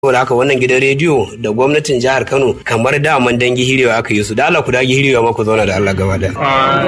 saboda haka wannan gidan rediyo da gwamnatin jihar Kano kamar daman dangi hirewa aka yi su da Allah ku dagi hirewa ma ku zauna da Allah gaba daya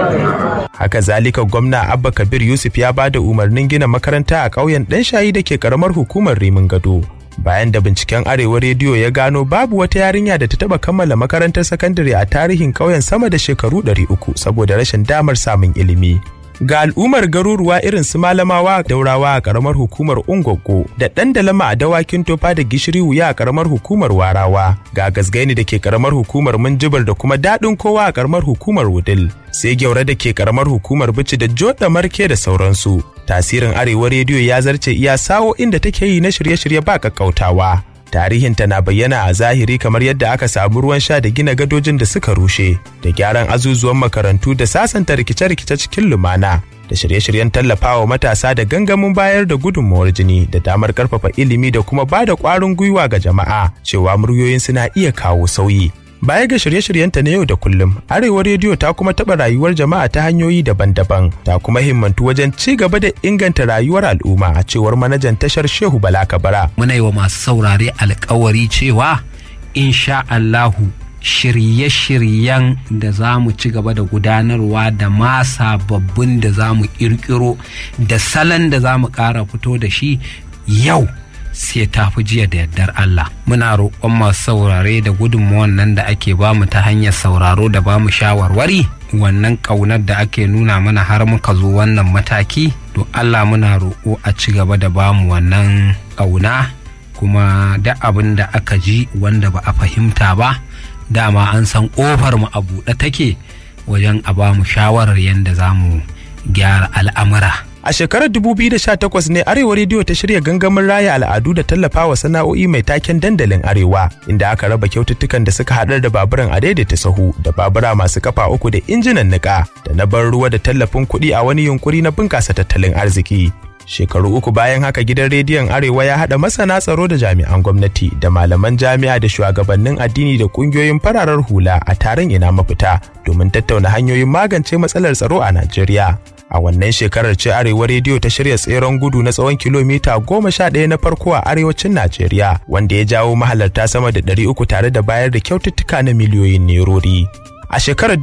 haka zalika gwamna abba kabir yusuf ya ba da umarnin gina makaranta a ƙauyen ɗan shayi da ke ƙaramar hukumar rimin gado bayan da binciken arewa rediyo ya gano babu wata yarinya da ta taba kammala makarantar sakandare a tarihin ƙauyen sama da shekaru 300 saboda rashin damar samun ilimi ga al'ummar garuruwa irin su malamawa daurawa a karamar hukumar ungwaggo da ɗan dalama a dawakin tofa da gishiri wuya a karamar hukumar warawa ga gasgaini da ke karamar hukumar minjibir da kuma daɗin kowa a karamar hukumar wudil sai gyaure da ke karamar hukumar bici da joda marke da sauransu tasirin arewa rediyo ya zarce iya sawo inda take yi na shirye-shirye ba kakkautawa tarihinta na bayyana a zahiri kamar yadda aka samu ruwan sha da gina gadojin da suka rushe da gyaran azuzuwan makarantu da sasanta rikice-rikice cikin lumana da shirye-shiryen tallafawa matasa da gangamin bayar da gudunmawar jini da damar karfafa ilimi da kuma ba da kwarin gwiwa ga jama'a cewa muryoyin suna iya kawo sauyi Baya ga shirye-shiryenta na yau da kullum, Arewa Rediyo ta kuma taɓa rayuwar jama'a ta hanyoyi daban-daban, ta kuma himmantu wajen ci gaba da inganta rayuwar al'umma a cewar manajan tashar Shehu Bala Kabara. Muna yi wa masu saurare alkawari cewa, insha Allahu shirye-shiryen da za mu ci gaba da gudanarwa da ma sababbin da za mu ƙirƙiro da salon da za mu ƙara fito da shi yau sai ta fi jiya da yardar Allah. Muna roƙon masu saurare da gudunmawar nan da ake bamu ta hanyar sauraro da bamu shawarwari wannan ƙaunar da ake nuna mana har muka zo wannan mataki to Allah muna roƙo a ci gaba da bamu wannan ƙauna kuma da abin da aka ji wanda ba a fahimta ba dama an san ƙofar mu a buɗe take wajen a bamu shawarar yadda za mu gyara al'amura. A shekarar 2018 ne Arewa Rediyo ta shirya gangamin raya al'adu da tallafawa sana'o'i mai taken dandalin Arewa, inda aka raba kyaututtukan da suka haɗar da baburan a daidaita sahu da babura masu kafa uku da injinan niƙa da na ban ruwa da tallafin kuɗi a wani yunkuri na bunƙasa tattalin arziki. Shekaru uku bayan haka gidan rediyon Arewa ya haɗa masana tsaro da jami'an gwamnati da malaman jami'a da shugabannin addini da ƙungiyoyin fararar hula a taron ina mafita domin tattauna hanyoyin magance matsalar tsaro a Najeriya. a wannan shekarar ce arewa rediyo ta shirya tseren gudu na tsawon kilomita goma sha ɗaya na farko a arewacin najeriya wanda ya jawo mahalarta sama da ɗari uku tare da bayar da kyaututtuka na miliyoyin nerori a shekarar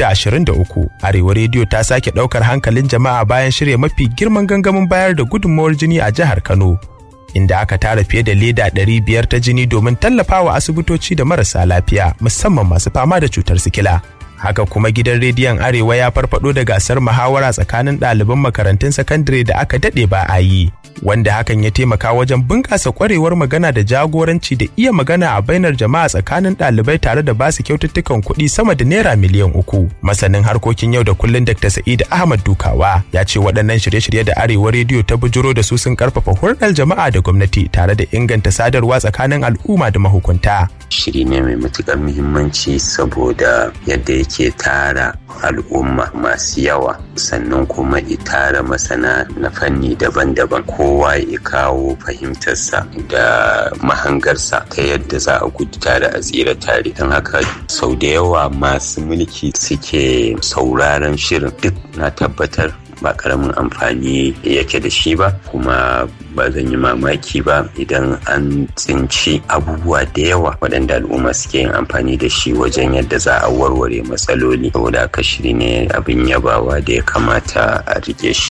2023 arewa rediyo ta sake ɗaukar hankalin jama'a bayan shirya mafi girman gangamin bayar da gudunmawar jini a jihar kano inda aka tara fiye da leda 500 ta jini domin tallafawa asibitoci da marasa lafiya musamman masu fama da cutar sikila haka kuma gidan rediyon arewa ya farfado da gasar muhawara tsakanin ɗaliban makarantun sakandare da aka daɗe ba a yi wanda hakan ya taimaka wajen bunƙasa ƙwarewar magana da jagoranci da iya magana a bainar jama'a tsakanin ɗalibai tare da basu kyaututtukan kuɗi sama da naira miliyan uku masanin harkokin yau da kullun dr sa'id ahmad dukawa ya ce waɗannan shirye-shirye da arewa rediyo ta bujuro da su sun karfafa hulɗar jama'a da gwamnati tare da inganta sadarwa tsakanin al'umma da mahukunta shiri ne mai matuƙar muhimmanci saboda yadda yake tara al'umma masu yawa sannan kuma tara masana na fanni daban-daban kowa ya kawo fahimtarsa da mahangarsa ta yadda za a gudu tare a tsira tare don haka sau da yawa masu mulki suke sauraron shirin duk na tabbatar ba karamin amfani yake da shi ba kuma ba zan yi mamaki ba idan an tsinci abubuwa da yawa waɗanda al'umma suke yin amfani da shi wajen yadda za a warware matsaloli saboda haka shiri ne abin yabawa da ya kamata a rike shi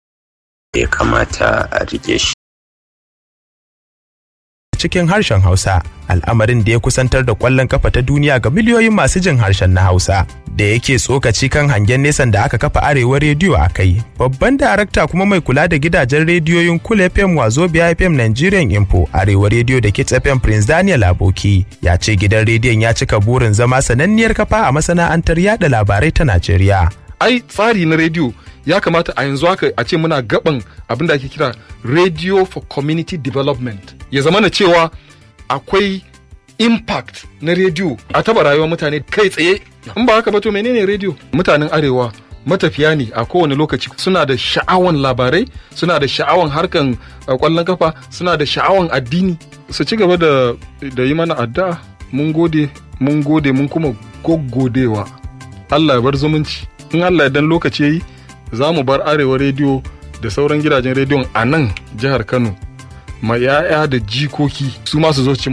ya kamata a rike shi cikin harshen Hausa, al'amarin da ya kusantar da ƙwallon kafa ta duniya ga miliyoyin masu jin harshen na Hausa. Da yake tsokaci kan hangen nesan da aka kafa arewa rediyo a kai. Babban darakta kuma mai kula da gidajen rediyoyin Kul FM Wazobia FM Nigerian Info, arewa rediyo da Kids FM Prince Daniel Aboki, ya ce gidan rediyon ya cika burin zama sananniyar kafa a masana'antar yada labarai ta Najeriya. ai tsari na rediyo ya kamata a yanzu haka a ce muna gaban abin da ake kira radio for community development ya zama na cewa akwai impact na rediyo a taba rayuwar mutane kai tsaye in ba haka ba to menene rediyo mutanen arewa matafiya ne a kowane lokaci suna da sha'awan labarai suna da sha'awan harkan kwallon kafa suna da sha'awan addini su ci gaba da da yi mana addu'a mun gode mun gode mun kuma goggodewa Allah ya bar zumunci in Allah dan lokaci yayi za mu bar arewa rediyo da sauran gidajen rediyon a nan jihar Kano ma 'ya'ya da jikoki su ma su zo ci